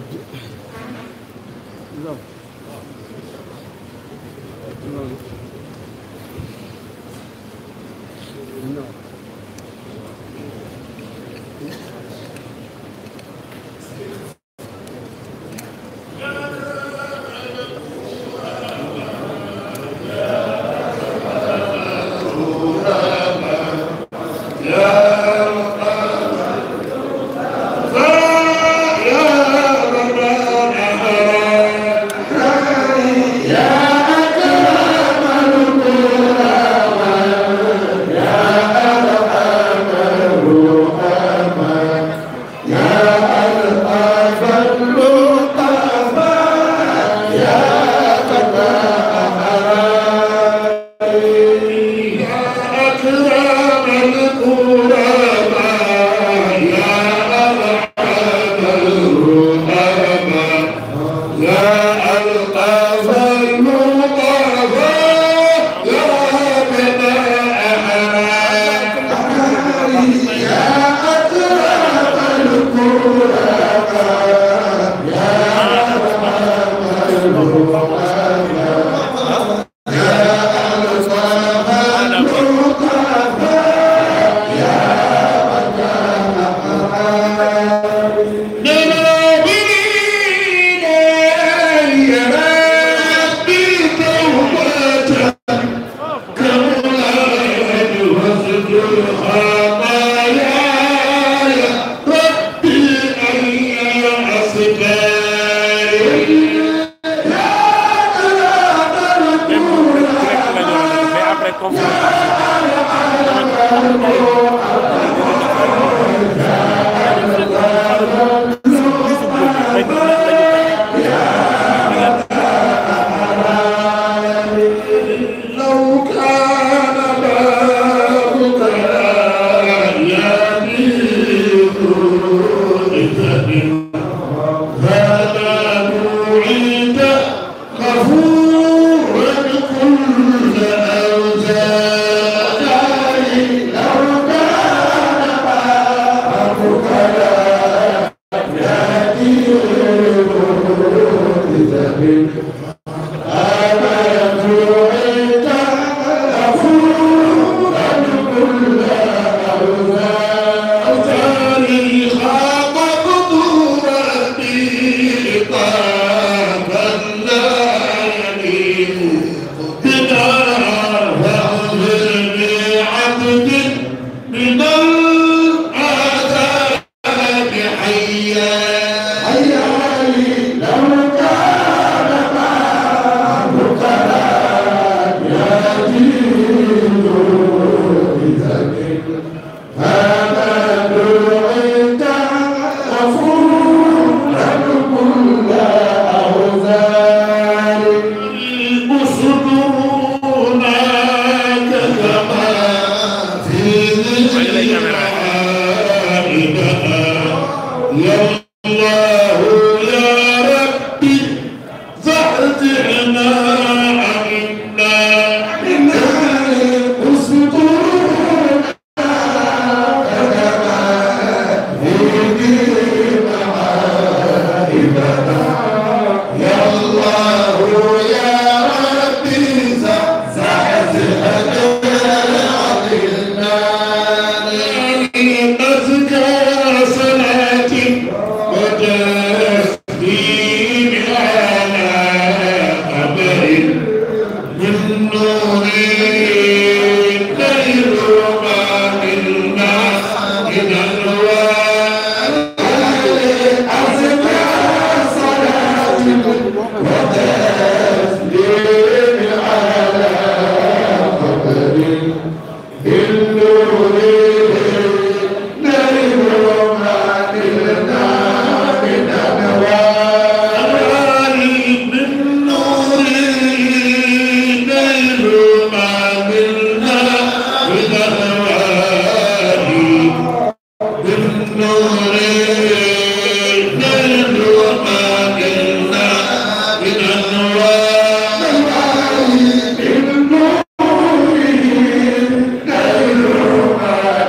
noppi loolu loolu non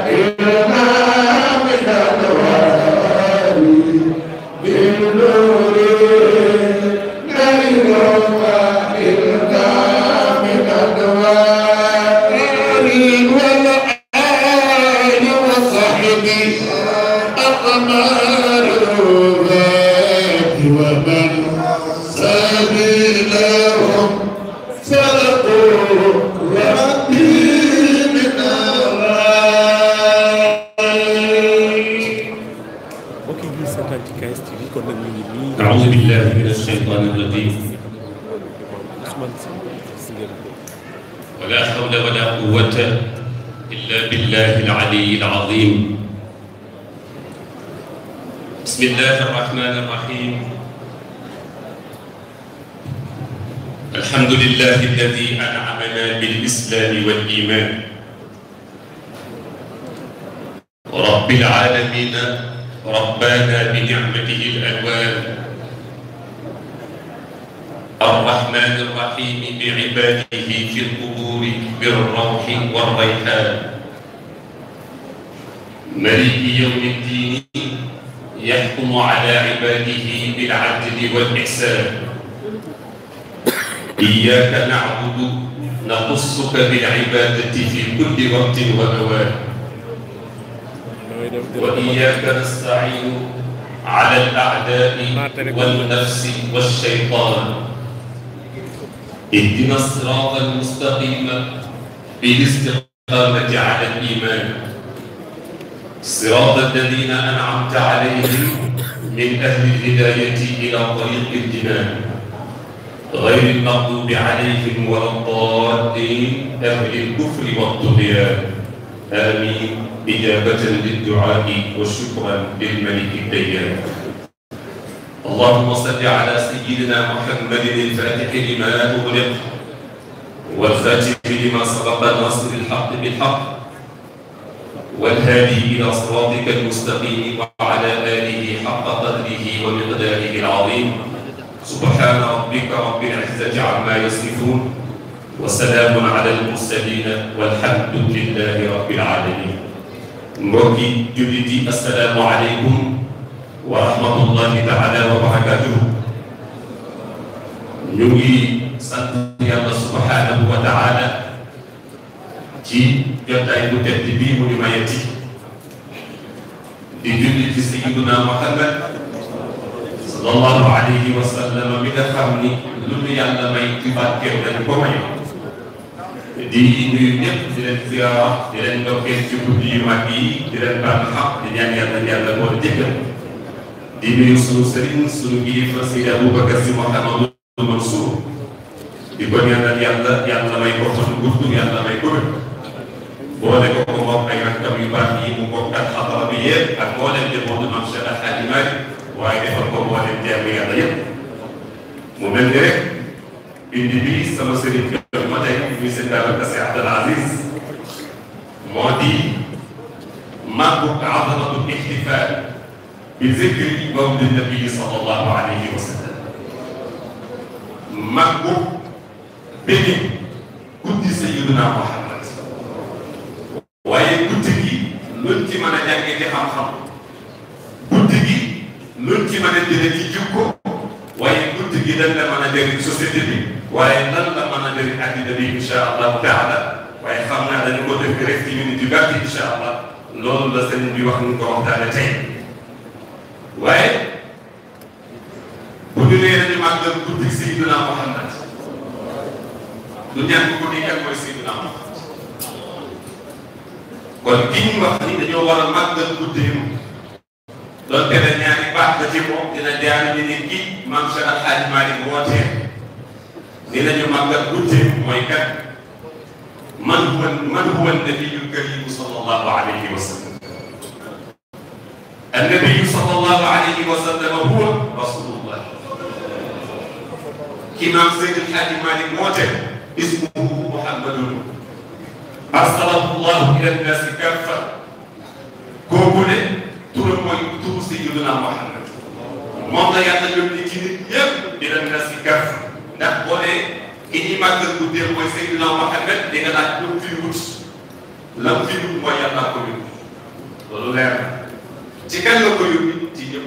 Hallelujah. TV kon nag ñu ngi nii أعوذ بالله من الشيطان الرجيم Ousmane Sy si ngeen ko ولا حول ولا قوة إلا بالله العلي العظيم بسم الله الرحمن الرحيم الحمد لله الذي أنعمنا بالإسلام والإيمان رب العالمين ربانا بنعمته الألوان الرحمن الرحيم بعباده في القبور بالروح والريحان ملك يوم الدين يحكم على عباده بالعدل والإحسان إياك نعبد نخصك بالعبادة في كل وقت وأوان damay dem di وإياك نستعين على الأعداء والنفس والشيطان اهدنا الصراط المستقيم بالاستقامة على الإيمان صراط الذين أنعمت عليهم من أهل الهداية إلى طريق الجنان غير المغضوب عليهم ولا الضالين أهل الكفر والطغيان آمين إجابة للدعاء وشكرا للملك الديان اللهم صل على سيدنا محمد الفاتح لما أغلق والخاتم لما سبق ناصر الحق بالحق والهادي إلى صراطك المستقيم وعلى آله حق قدره ومقداره العظيم سبحان ربك رب العزة عما يصفون وسلام على المرسلين والحمد لله رب العالمين mbokki jullit yi assalaamu aleykum wa rahmatullahi taala wa barakatuhu ñu ngi sant yàlla subhanahu wa taala ci jotaay bu tedd bii mu ñu mayeti di julli ci sayyiduna Muhammad sallallahu alayhi wa sallam mi nga xam ni lu ñu yàlla may ci barkeem dañu ko may di nuyu ñëpp di leen ziyaara di leen ndokkeel ci guddi yu mag yi di leen baal xaq di ñaan yàlla yàlla moo jëkkal di nuyu sunu sëriñ sunu kilifa Seydi Aboubacar Sy Mouhamadou Mansour di ko ñaanal yàlla yàlla may ko fan gudd yàlla may ko wér boole ko ko moom ay rakkam yu baax yi mu bokk ak xadara bi yëpp ak mboolem njabootu Maam Cheikh Al Hadji Malick waaye defal ko mboolem jàmm yàlla yëpp mu mel ni rek indi bi sama sëriñ kër ma tey muy seen Babacar Sy Abdoul Aziz moo di màggu azamatu ixtifaal bi zikri mawlidi nabii sallallahu alayhi wa sallam màggu benn guddi sayyiduna Muhammad waaye guddi gi luñ ci mën a jàngee ci xam-xam guddi gi luñ ci mën a jëlee ci jikko waaye guddi gi dañ la mën a jëriñ société bi waaye lan la mën a jëriñ àddina bi incha allahu taala waaye xam naa dañu ko def rek ci minute yu gàtt incha allah loolu la sëriñ bi wax ñu ko waxtaane tey waaye bu ñu nee dañu màggal guddi Seydina Muhammad du ñàkk ko ni kan mooy Seydina Muhammad kon ki ñu wax ni dañoo war a màggal guddeem doon te ne ñaari baax la ci moom dina jaar ni ni kii maam Cheikh Al Hadji Malick wootee dinañu màggal guddeem mooy kat man huwa man huwa nabiyu karimu sallallahu alayhi wa sallam annabiyu sallallahu alayhi wa sallam huwa rasulullah ki maam Seydi El Hadji Malick woote ismuhu muhammadun arsalahu llahu ila nnasi kaffa kooku ne turam mooy turu Sayyidina Muhammad moom la yàlla yónni ci nit ñëpp ila nnasi kaffa ndax boo nee ki ñuy màggal guddee mooy Sayyidina Muhammad di nga laaj lu mu fi wut la mu fi wut mooy yàlla ko yónni loolu leer na ci kan la ko yónni ci ñëpp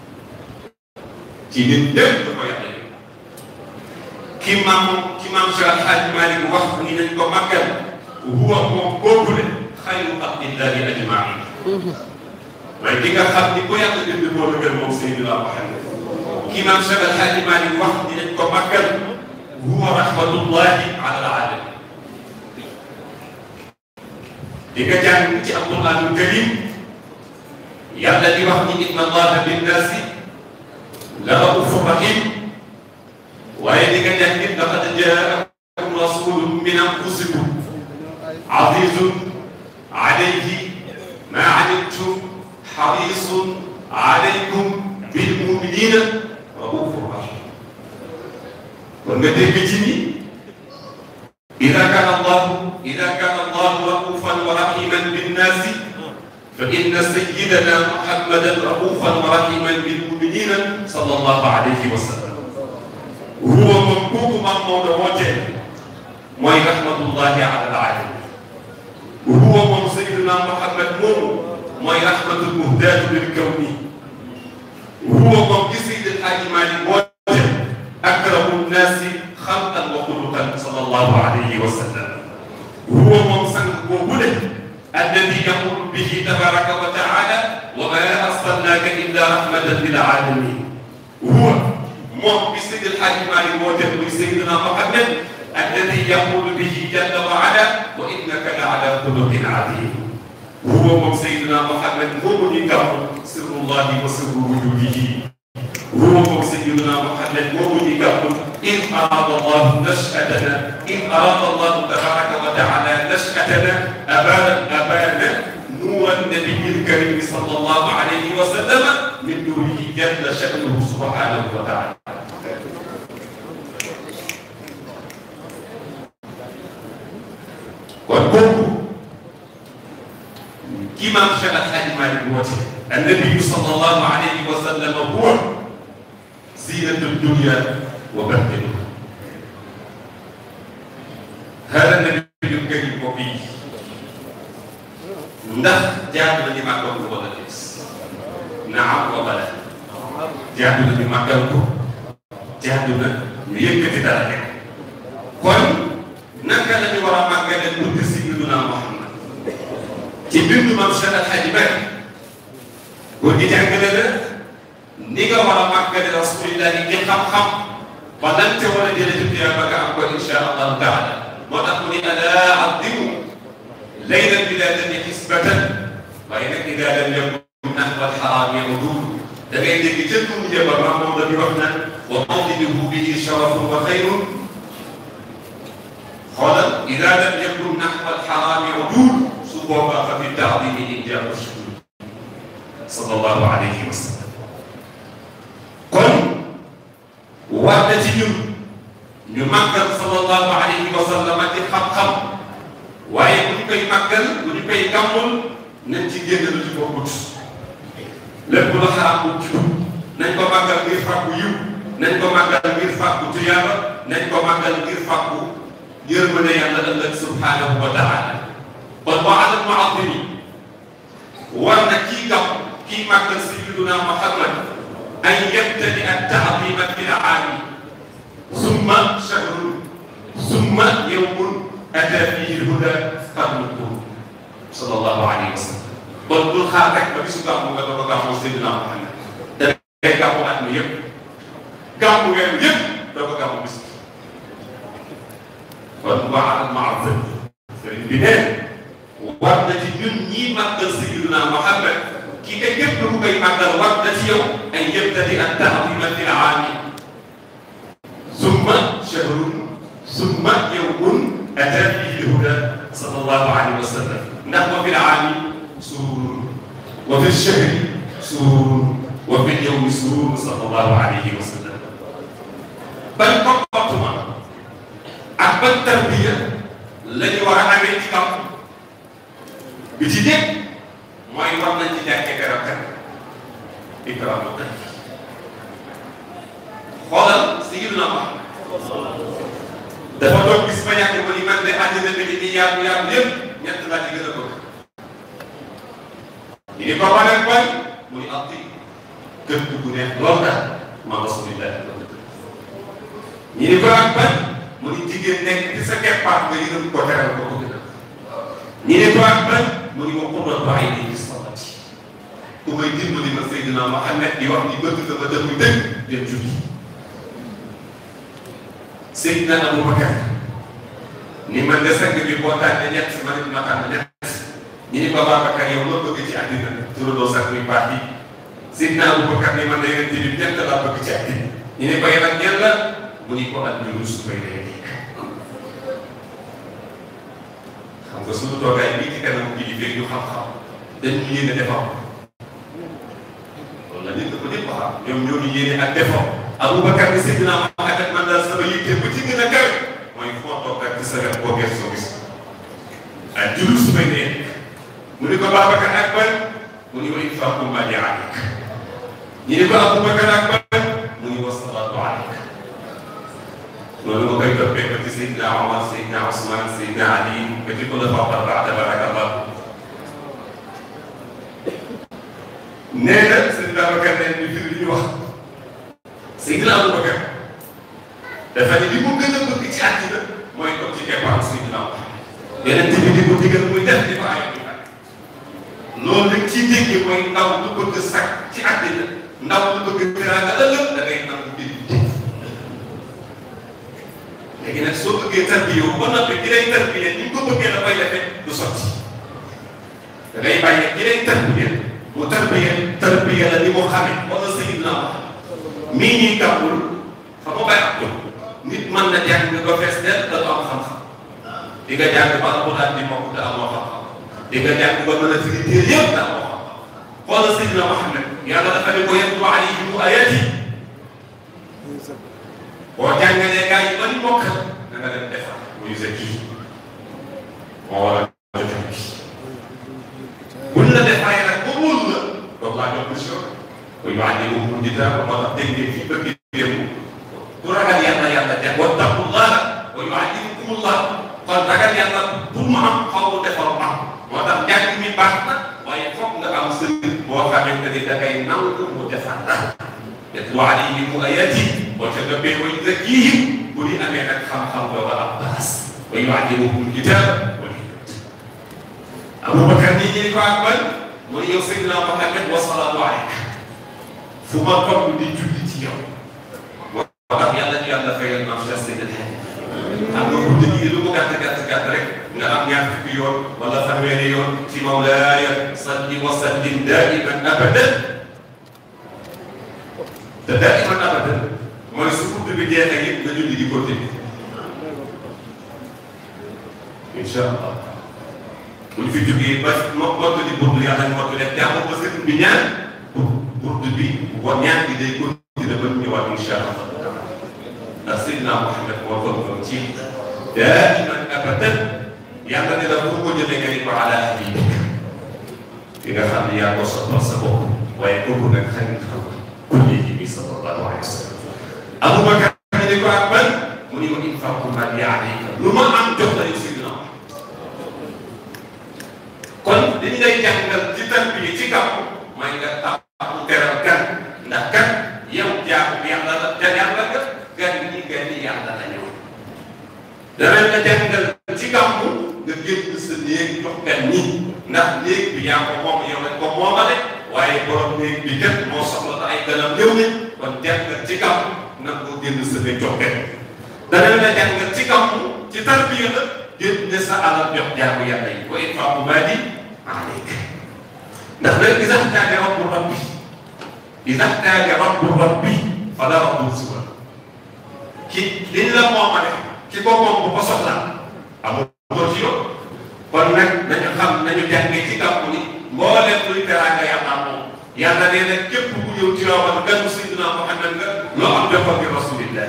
ci nit ñëpp la ko yàlla yónni ki maam ki maam Cheikh Al Hadji Malick wax ni nañ ko màggal huwa moom boobu ne xayru xalqillahi ajmain waaye ki nga xam ni ko yàlla bind moo la gën moom Seydina Muhammad ki maam Cheikh Al Hadji Malick wax ni nañ ko màggal huwa rahmatullahi ala alamin di nga jàng ci alquranul karim yàlla di wax ni inna allaha binnaasi la raufur rahim waaye di nga def nit laqad jaakum rasulun min anfusikum azizun alayhi ma anittum harisun alaykum bil muminina raufur rahim kon nga dégg ci ni ida kana allahu ida kana allahu raufan wa rahiman binnaasi fa inna sayyidana muhammadan raufan wa rahiman bil muminina sallallahu alayhi wa sallam huwa moom kooku maam Maodo wootee mooy rahmatullahi ala alaalamin huwa moom sayyidina muhammad moomu mooy rahmatul muhdaatu lil kawni huwa moom gi Seydi El Hadji Malick woote akramu nnaasi xalqan wa xuluqan sallallahu alayhi wa sallam huwa moom sang boobu de alladi yaqulu bihi tabaraka wa taala wa ma arsalnaaka illa rahmatan lil alamin huwa moom bi Seydi El Hadji Malick woote muy Seydina Muhammad alladi yaqulu bihi jalla wa ala wa innaka la ala xuluqin adim huwa moom Seydina Muhammad moomu ñu gàmm sirrullahi wa sirru wujudihi huwa moom Seydina Muhammad moomu ñu gàmm in arada allahu nashatana in arada allahu tabaraka wa taala nashatana abana abana nuura nabiyi lkarimi sallallahu alayhi wa sallam min nuurihi jalla sha'nuhu subhanahu wa taala kon kooku kii maam Cheikh Al Hadji Malick woote annabiyu sallallahu alayhi wa sallam huwa zinatu dunya wa bahjatuha hada nabiyu karim mbokk yi ndax jaadu na ñu màggal ko wala des naam wa bala jaadu na ñu màggal ko jaadu na ñu yëkkati dara rek kon naka la ñu war a màggale bëgg Sayyidina Muhammad ci bindu maam Cheikh Al Hadji Malick góor gi jàngale la ni nga war a màggale rasulillahi ci xam-xam ba lan te war a jëlee ci tuyaaba nga am ko insha allahu taala moo tax mu ni alaa addimu laylan bilaadani xisbatan waaye nag idaa lam yakun nahwa alxaraami udul da ngay dégg ca dund jëba maam moom la di wax naan wa mawliduhu bihi sharafun wa xayrun xoolal idaa lam yakun nahwa alxaraami udul su boobaa fa fi taadimi injaabu shuhud sallallahu alayhi wa sallam kon war na ci ñun ñu màggal sallallahu alayhi wa sallam ci xam-xam waaye bu ñu koy màggal bu ñu koy gàmmul nañ ci génn lu ci bokkut lépp lu xaraam bu ci nañ ko màggal ngir fàggu yiw nañ ko màggal ngir fàggu tuyaaba nañ ko màggal ngir fàggu yërmande yàlla ëllëg subhanahu wa taala kon wa alal mu'azzimi war na kii gàmm kii màggal sayyiduna Muhammad an yabtadi at-ta'zima fil aami summa shahrun summa yawmun ataa fiihi l-hudaa qarnuhu sallallahu alayhi wa sallam kon bul xaar rek ba bisu gàmmu nga doog a gàmmu sayyiduna Muhammad da ngay gàmmu at mi yëpp gàmmu weer yëpp doog a gàmmu bis kon wa alal mu'azzim sëriñ bi nee war na ci ñun ñii màggal sayyiduna Muhammad kii kay képp ku koy màggal war na ci yow ay yabtadi at-ta'zima fil aami summa shahrun summa yawmun ataa fiihi l-hudaa sallallahu alayhi wa sallam ndax wa fil aami sururun wa fil shahri sururun wa fil yawmi sururun sallallahu alayhi wa sallam ban comportement ak ban tarbiya la ñu war a amee ci kaw bi ci dégg mooy war nañ ci jàkkee garab kat ikraamu kat xoolal Sayyidina Muhammad dafa doon gis ba yàgg ba ni man de àddina bi ni yaatu yaatu yëpp ñett laa ci gën a bëgg ñu ni ko waneen koy mu ni atti kër dugg neex lool daal ma rasulillah ñu ni ko ak ban mu ni jigéen nekk ci sa keppaar nga yërëm ko teral ko ko gën a ñu ni ko ak ban mu ni ma qurratu ayni fi salati ku may dimbali ma Seydina Muhammad di wax ni bëgg nga ma dëgg dëgg dem julli Seydina Abubakar ni man de sang bi boo tànnee ñett ma ne ma tànn ñett ñu ni ko Babacar yow loo bëgg ci àddina turandoo sax muy baax yi Seydina Abubakar ni man de yonent bi ñett laa bëgg ci àddina ñu ne ko yéen ak ñan la mu ni ko at ñu rus koy lay nekk xam nga suñu toogaay bii ci kanam kilifa yu xam-xam dañ ñu yéene defar loolu la nit ko ñëpp xam ñoom ñoo ñu yéene ak defar Abubakar ni Seydina Muhammad man daal sama yitte bu ci gën a kawe mooy fu ma toog ak ci sa wet boo gëstoo gis ak jullit su may nekk mu ni ko Babacar ak ban mu ni ko infaqu ma li alayk ñu ni ko Abubakar ak ban mu ni wa salaatu alayk loolu nga koy toppee ko ci Seydina Omar Seydina Ousmane Seydina Ali ba ci xulafaa arbaa tabarakallah nee na Seydina Babacar ne ñu firi li ñu wax Seydina Abubakar dafa ne li mu gën a bëgg ci àddina mooy toog ci keppaar Seydina Omar yeneen bi di ko digal muy def di ko ay loolu nag ci déggee mooy ndaw lu bëgg sax ci àddina ndaw lu bëgg teraanga ëllëg da ngay nangu mbir léegi nag soo bëggee tarbiya ba noppi ki lay tarbiya ni nga ko bëggee la koy defee du sotti da ngay bàyyi ki lay tarbiya mu tarbiya tarbiya la ni mu xamee wala Seydina Muhammad mii ñuy gàmmul xam nga bay ak nit mën na jàng ba fees del da du am xam-xam di nga jàng ba alxuraan di mokk te amoo xam-xam di nga jàng ba mën a firi téere yëpp te amoo xam-xam xoolal Seydina Muhammad yàlla dafa ne ko yatlu alayhim ayaati boo jàngalee gars yi ba ñu mokkal na nga dem defar muy sa kii moo war a joxe bi buñ la defaree nag ba wóolu la donc laa jox mission muy wax ni mu di dara moo tax dégg ngeen fii bëgg démb ku ragal yàlla yàlla def wa taqullaha wa yuallimukumullah kon ragal yàlla pour mu am xaw mu defar am moo tax njàng mi baax na waaye foog nga am sëriñ boo xamante ni da ngay nangu mu defar la yatlu alayhim ayaati boo ca gëbbee wa yuzakkihim bu di amee nag xam-xam ba ba am baas wa yuallimuhum kitaab wal hikmata Abubakar nii ñi ko ak ban mu ne yow Seydina Muhammad wa salaatu alayka fu ma toog di julli ci yow moo tax yàlla ñu yàlla fayal maam Cheikh Seydil Hadji am nga guddi gi lu mu gàtt gàtt gàtt rek nga am ñaar fukki yoon wala fanweeri yoon ci mawlaaya salli wa sallim daiman abadan te daiman abadan mooy su guddi bi jeexee yëpp nga julli di continuer incha allah bu ñu fi jógee ba mo mottu di burdu yàlla ñu mottu def jàmm ba sëriñ bi ñaan burdu bi wa ñaan bi day continuer ba ñëwaat incha allah ndax Seydina Muhammad moo ko doon ci daiman abadan yàlla ne la fu ko jëlee nga ni ko ala habibik ki nga xam ne yaa ko soppal sa bopp waaye kooku nag xarit xam ku léegi bi sallallahu alayhi wa sallam Abubakar ñu ne ko ak ban mu ni ko infaqu ma li alayka lu ma am jox la yow Seydina kon dañu lay jàngal ci tarbiya ci kaw mooy nga taxawu teral gan ndax gan yow jaamu yàlla la te yàlla nga gan ñi gan ñi yàlla la ñëw danañ la jàngal ci kaw nga génn sa néeg jox gan ñi ndax néeg bi yaa ko moom yow lañ ko moomale waaye borom néeg bi kat moo soxla te ay ganam ñëw nañ kon jàngal ci kaw nag ko génn sa néeg jox gan danañ la jàngal ci kaw ci tarbiya la génn sa alal jox jaamu yàlla yi ko infaqu maali alayk ndax nag iza ihtaja rabbu rabbi iza ihtaja rabbu rabbi fala rabbu siwa ki liñ la moomale ki ko moom bu ko soxlaa amul ko ci yow kon nag nañu xam nañu jàngee ci gàmmu ni mbooleem luy teraanga yàlla moom yàlla nee na képp ku ñëw ci rawal ganu Seydina Muhammad nga loo am defal bi rasulillah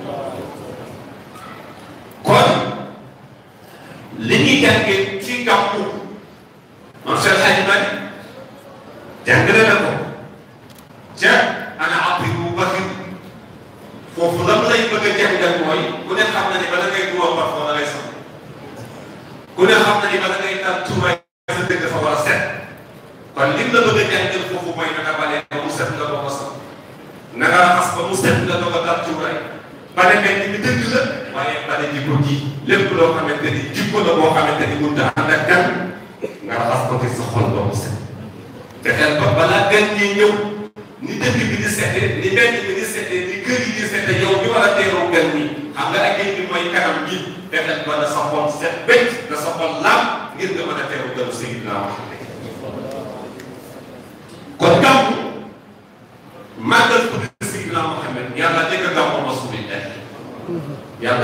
kon li ñuy jàngee ci gàmmu moom Cheikh Hadji Malick jàngale na ko ca ana Abdou Bakr foofu lan lay bëgg a jàngal mooy ku ne xam na ne bala ngay duwoo parfum da ngay sax ku ne xam na ni bala ngay taal tuuraay sa dëgg dafa war a set kon lim la bëgg a jàngal foofu mooy naka balee ba mu set nga doog a sax naka raxas ba mu set nga doog a taal tuuraay bale mel ni dëgg la waaye bale jikko ji lépp loo xamante ni jikko la boo xamante ni mënut a ànd ak gan nga raxas ko ci sa xol ba mu set fexeel ba balaa gan ñi ñëw ni dëkk bi di sete ni mbedd bi di sete ni kër yi di sete yow ñu war a teeroo gan ñi xam nga ak bi mooy kanam gi fexeel ba na sa xol set bëcc na sa xol laam ngir nga mën a teeru ganu Seydina Muhammad kon gàmmu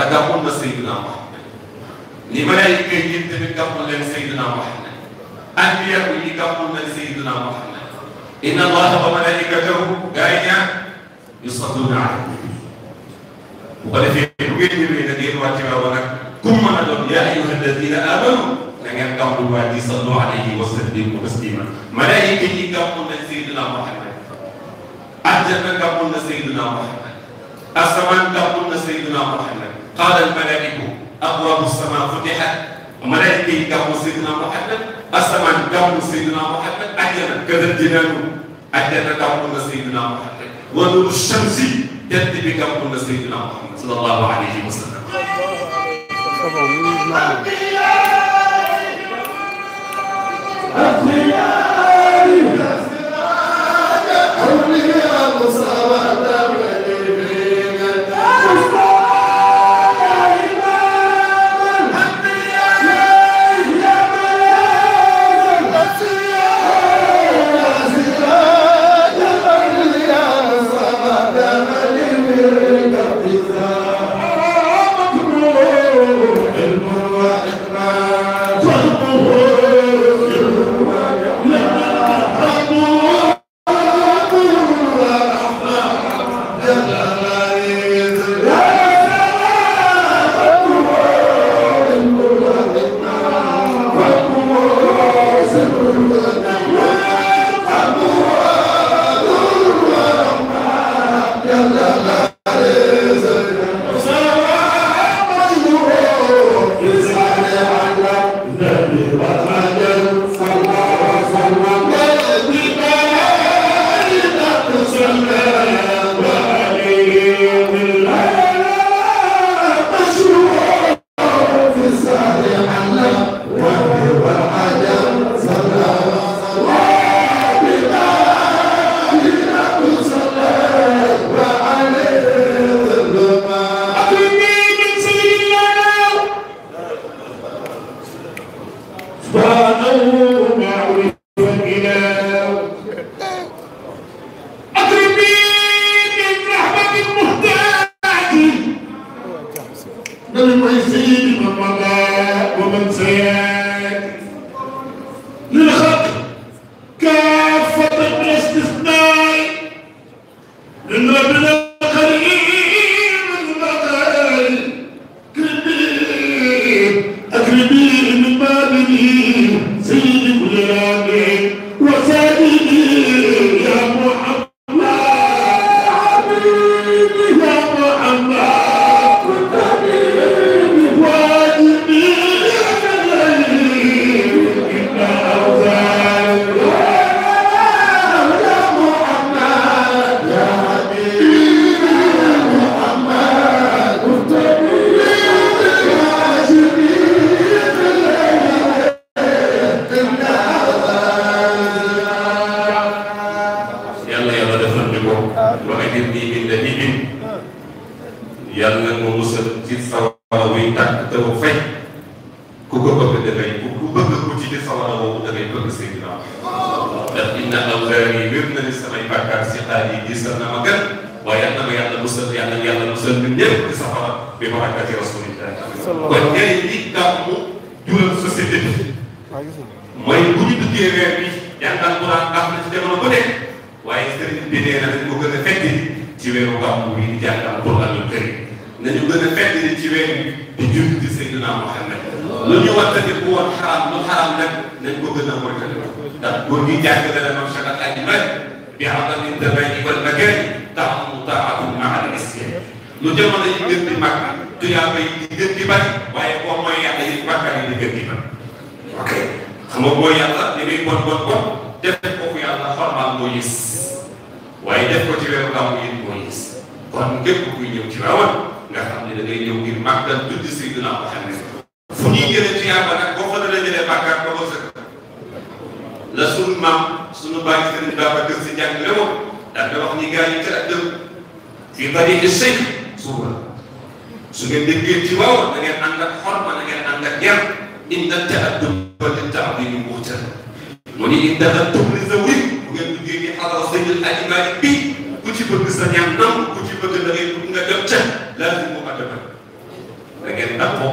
yàlla gàmmul na Seydina Muhammad ni malaayika yi tamit gàmmul leen Seydina Muhammad anbiya yi gàmmul leen Seydina Muhammad inna allaha wa malaikatahu gaa yi ñaan yusalluna ala nabi bu ko defee bu ngeen ñëwee nag ngeen wàcce wa nag kum mën a doon yaa ayyuha alladina amanu da ngeen gàmmul waa ji sallu alayhi wa sallimu taslima malaayika yi gàmmul leen Seydina Muhammad aljanna gàmmul na Seydina Muhammad asamaan gàmmul na Seydina Muhammad qaala almalaa'iku abwaabu samaa futihat malaayika yi gàmmul Seydina Muhammad asamaan gàmmul Seydina Muhammad aljanna kadal jinaanu aljanna gàmmul na Seydina Muhammad wa nuuru shamsi jant bi gàmmul na Seydina Muhammad sallallahu alayhi wa sallam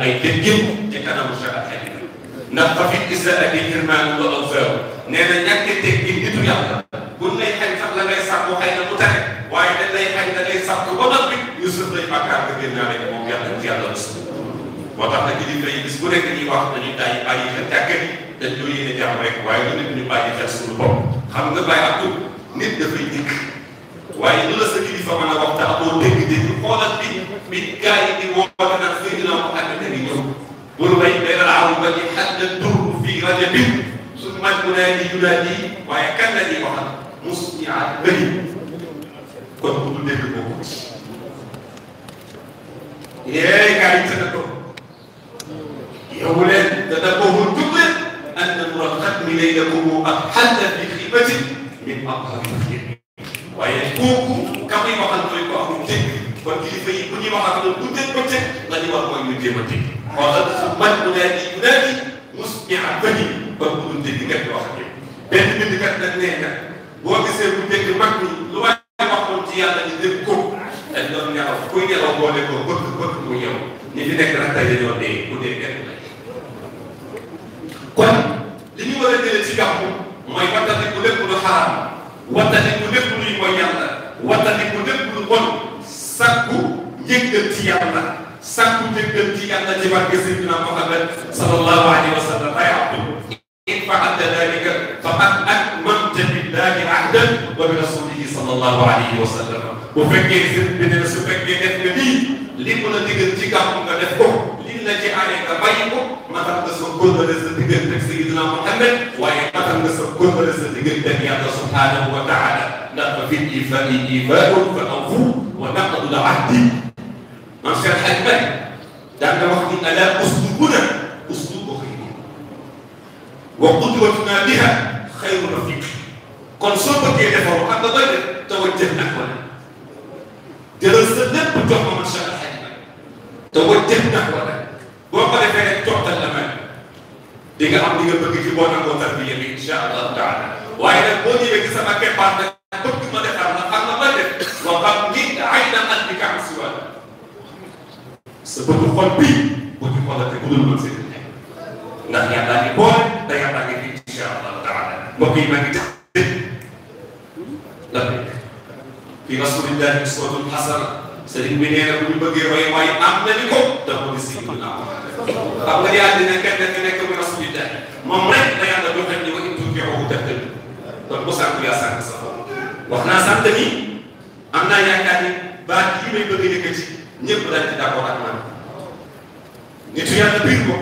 ay déggin ci kanamu Cheikh Al Hadj ndax fa fi isaati irmaan wa awzaaw nee na ñàkk teggin nitu yàlla buñ lay xañ sax la ngay sàkku xëy na mu tane waaye dañ lay xañ da ngay sàkku ba noppi Yusuf lay bàkkaar nga génn naa ne moom yàlla ci yàlla mos moo tax nag kilifa yi bis bu nekk ñuy wax dañuy daay bàyyi xel jàkka yi dañ ñoo yéene jàmm rek waaye lu nit ñu bàyyi xel suñu bopp xam nga bàyyi ak nit dafay dikk waaye lu la sa kilifa mën a wax te amoo dégg-dégg xoolal bi bi gars yi di woote nag Seydina Muhammad a ngi ñëw bul bay benn laaw ba ci xaj na tur fii rajo bi suñu mag mu naa di yunaadi waaye kan la ñuy waxal mus ñi aat bëri kon bu dul dégg boobu yee gars yi tëdd ko yow leen dana ko mu jug leen an na mu xat mi lay la ko ak xàll fi xibati min aqhari waaye kooku ka muy waxal mooy ko amul dégg kon kilifa yi bu ñuy wax ak ñoom bu dégg ba teg la ñu war mooy ñu jéem a dégg xoolal su man mu daal di daal di mus ñi am bëri kon bu dul dégg nga wax ak yow benn bindkat nag nee na boo gisee bu dégg mag ñi lu waay waxoon ci yàlla ñu dégg ko dañ doon nelaw kuy nelaw boole ko bëgg bëgg mu ñëw ñi fi nekk nag tey dañoo dee ku dee kenn la kon li ñu war a jëlee ci gàmmu mooy wattandi ku lépp lu xaraam wattandi ku lépp luy mooy yàlla wattandi ku lépp lu bon sakku njëggal ci yàlla sakku njëggal ci yàlla ci barke Seydina Muhammad sallallahu alayhi wa sallam ay abdu in fa'alta dalika faqad akmalta billahi ahdan wa bi rasulihi sallallahu alayhi wa sallam bu fekkee sëriñ bi ne su fekkee def nga lii li mu la digal ci gàmmu nga def ko lii la ci aaree nga bàyyi ko matal nga sa kóllëre sa diggante ak Seydina Muhammad waaye matal nga sa kóllëre sa diggante ak yàlla subhanahu wa taala ndax fa fi ifai ifaun fa awfu wa naqdu l ahdi man Cheikh Hadj Malick daan na wax ni ala uslubuna uslubu xayri wa qudwatuna biha xayru rafiq kon soo bëggee defaru xam nga doy def tawajjah nag wala jëlal sa lépp jox ma man Cheikh Hadj Malick tawajjah nag wala boo ko defee rek joxtal la mel di nga am li nga bëgg ci boo nangoo tarbiya bi incha allahu taala waaye nag boo ñëwee ci sama keppaar nag bëgg ma defar la xam nga may def wa xam ni ay na at bi kam si wàll sa bëgg xol bii bu ci xoolate bu dul mën seen nekk ndax yàlla ngi boole te yàlla ngi fi incha allahu taala mbokk yi maa ngi def la nekk fi rasulillahi uswatun hasana sëriñ bi nee na bu ñu bëggee roy waaye am nañu ko te moo di Seydina Muhammad xam nga di àddina kenn ku nekk muy rasulillah moom rek la yàlla joxe ni wa in tutii'uhu tahtadu kon bu sànq yaa sànq sa wax naa sant ni am naa yaakaar ni baat yi may bëgg a yëkkati ñëpp dañ ci d'accord ak man nitu yàlla biir ko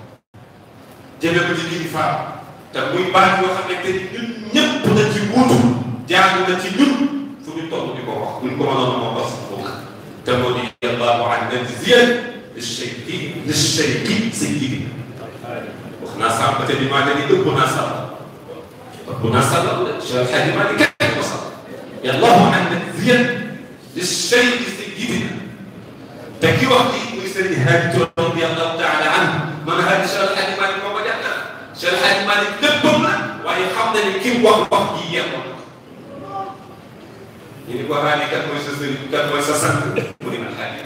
jëme ko ci kilifa te muy baat yoo xam ne te ñun ñëpp dañ ci wuutu jaagu na ci ñun fu ñu toll di ko wax buñ ko mënoon moo bas ko te moo di allahu an najziyan lisheyki lisheyki sayyidina wax naa sàmm te di maa ne ni ëpp naa sàmm ëpp naa sàmm Cheikh Hadji Malick kenn ko sàmm allahu an najziyan lisheyki sayyidina te ki wax lii muy sëriñ Hadi Touré radiyallahu taala anhu man Hadi Cheikh Hadji Malick moo ko jàngal Cheikh Hadji Malick léppam la waaye xam na ni ki wax wax ji yemoon ñu ni ko Hadi kat mooy sa sëriñ kat mooy sa sant mu ni man Hadi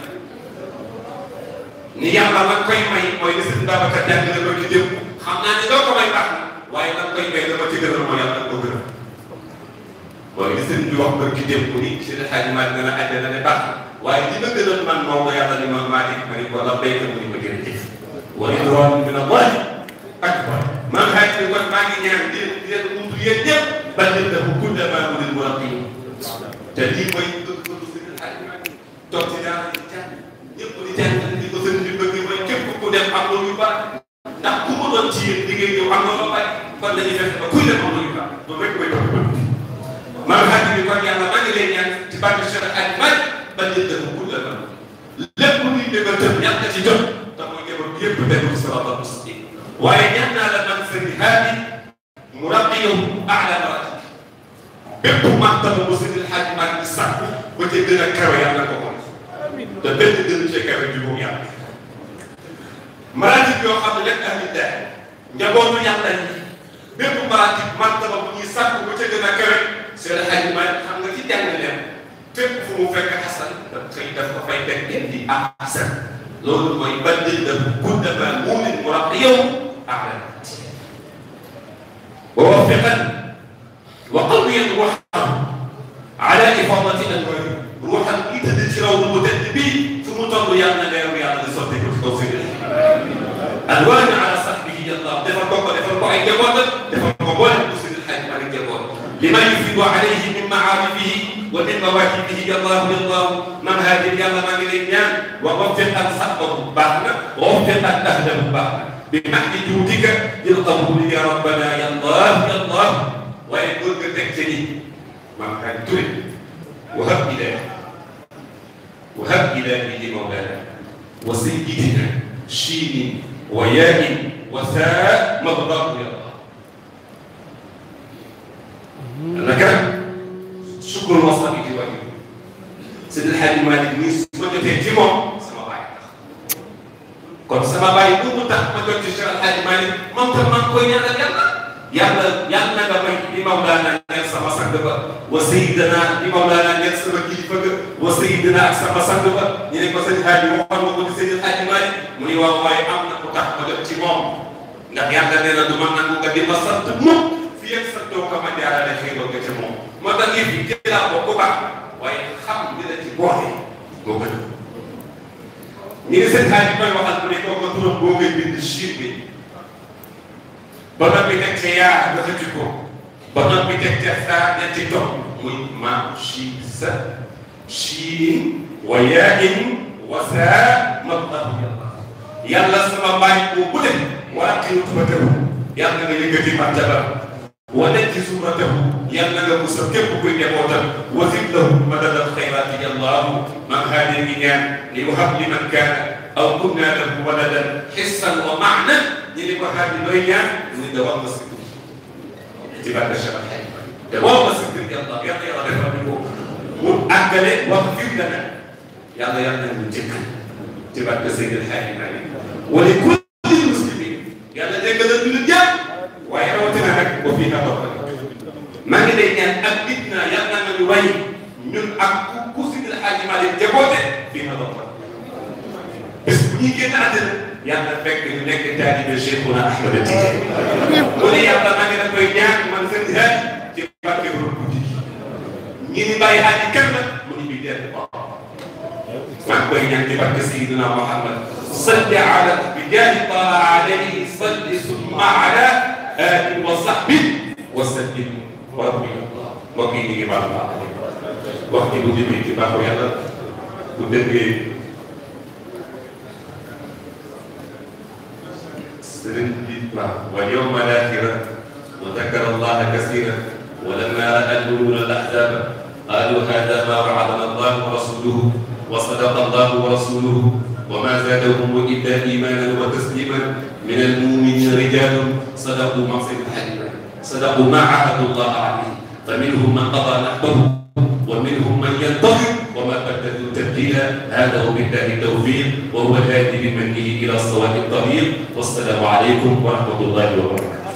ni yàlla lan koy may mooy li sëriñ Babacar jàng na ko ci démb xam naa ni doo ko may baax na waaye lan koy may dama ci gënal mooy yàlla ko gënal mooy li sëriñ bi wax ko ci démb ni Cheikh Hadji Malick dana àjjana ne baax na waaye li ma gënal man moom la yàlla ni ma maa di ma ni ko la béykat mu ni ma jërëjëf wa ridwan min Allah akbar man xaaj ni kon maa ngi ñaan di di leen wutu yéen ñëpp ba leen dafa kulle maa mu leen war a kii te lii mooy dëgg dëgg sëriñ Hadji Malick toog ci daara di jàng ñëpp di jàng di ko sëriñ bi bëgg mooy képp ku dem am loolu yu baax ndax ku mu doon ci yéen liggéey yow am na loo bari kon dañuy fexe ba kuy dem am loolu yu baax loolu rek mooy bëgg bëgg man xaaj ni kon yàlla maa ngi leen ñaan ci barke Cheikh Hadji Malick ba leen dafa kulle maa lépp luy dëggal tëm yàlla ci jot te mooy njaboot bi yëpp tegu ci siraatal mustaqim waaye ñaan naa la man sëriñ Hadi mu rabbiyahu aala maratib bépp martaba bu sëriñ Hadji Malick di sàkku ba ca gën a kawe yàlla ko ko te benn gën cee kawe bi moom yàlla maratib yoo xam ne lépp ahli daal njabootu yàlla yi bépp maratib martaba bu ñuy sàkku ba ca gën a kawe sëriñ Hadji Malick xam nga ci jàng leen fépp fu mu fekk xasan da koy daf ko fay teg indi ahsan loolu mooy baddil la kullama muumin muraqiyahu ala wa wafiqan wa qawiyan ruuxan ala ifadati anwaari ruuxan yi tëdd ci raw bu tëdd bii fu mu toll yàlla na leeru yàlla di sotti ko ci kaw sëñ anwaari ala sahbihi yàlla defal ko ko defal ko ay njaboot defal ko boole ko sëñ Xaaj Maalik njaboot lima yufidu alayhi min maarifihi wa min mawaahibihi yàllaahu yàllaahu man haajir yàlla maa ngi lay ñaan wa waffiq ak saxbahu baax na wa waffiq ak ahdahu baax na bi mahdi juudika lil qabuli ya rabbana yàllaahu yàllaahu waaye góor nga teg ca ni maam kañ ture wahab ilaahi wahab ilaahi li mawlana wa sayyidina shiinin wa yaa'in wa saa mabdaahu yàlla naka sukkur wasal yi di wàññi Seydi El Hadji Malick nii su ma jotee ci moom sama baay tax kon sama baay bu mu tax ma jot ci Cheikh El Hadji Malick moom tam maa ngi koy ñaanal yàlla yàlla yàlla na nga may di Mawlana nekk sama sang ba wa Seydina di Mawlana nekk sama kilifa ga wa Seydina ak sama sang ba ñu ne ko sëñ Hadji waxoon ma ko di Seydi El Hadji Malick mu ni waaw waaye am na ku tax ma jot ci moom ndax yàlla nee na du ma nangu nga di ma sant mukk fii ak sa doo ko ma jaarale xéewal nga ca moom moo tax yëf yi jëlaa ko ku baax waaye xam li la ci boole moo gën ñu ngi seen xaaj bi koy waxal bu ne kooku turam boo ngay bind chiir bi ba noppi teg ca yaa nga xëcc ko ba noppi teg ca saa ñetti topp muy ma chi sa chiin wa yaain wa saa mablahu yàlla yàlla sama mbaay boo bu dem waa qiru tubatahu yàlla nga yëkkati martaba wane ci suuratahu yàlla nga musal képp kuy njabootam wasit lahu madadal xayraati yallaahu man haadi ngi ñaan li wahab li man kaana aw kunna lahu waladan xissan wa maana ñi di ko haadi looy ñaan ni da wax ma sikk ci barke Cheikh Alhaji te wax ma sikk yàlla yàlla yàlla defal ñu ko mu àggale wax fir lana yàlla yàlla nañu jëkkal ci barke Seydi Alhaji Malick wa li kulli muslimin yàlla déggal ñu jàpp waaye rawatina nag ba fii nga toog maa ngi lay ñaan ak nit na yàlla na ñu way ñun ak ku ku si El Hadji Malick jaboote fii nga toog bés bu ñuy génn àddina yàlla fekk ñu nekk taalibe Cheikhuna Ahmed Tidiane mu ne yàlla maa ngi la koy ñaan man seen xel ci barke bu guddi ñi ni bàyyi Hadji kenn mu ñu ñuy dell maa ngi koy ñaan ci barke Seydina Muhammad salli ala bi jaahi taala alayhi salli summa ala آل وصحبه وسلم ورضي الله وكيل بعض وقت bu jëmee ci baaxu yàlla bu déggee sëriñ bi waaw wa yawma al-aaxira wa dakara allaha kasiiran wa lammaa ra'a al-mu'minuuna al-ahzaaba qaaluu haadaa maa wa'adanaa allahu wa rasuluhu wa sadaqa allahu wa rasuluhu wa maa zaadahum illaa iimaanan wa tasliiman min al-mu'miniina rijaalun صدقوا ما في الحج صدقوا ما عاهدوا الله عليه فمنهم من قضى نحبه ومنهم من ينتظر وما بدلوا تبديلا هذا وبالله التوفيق وهو الهادي بمنه الى الصواب الطريق والسلام عليكم ورحمه الله وبركاته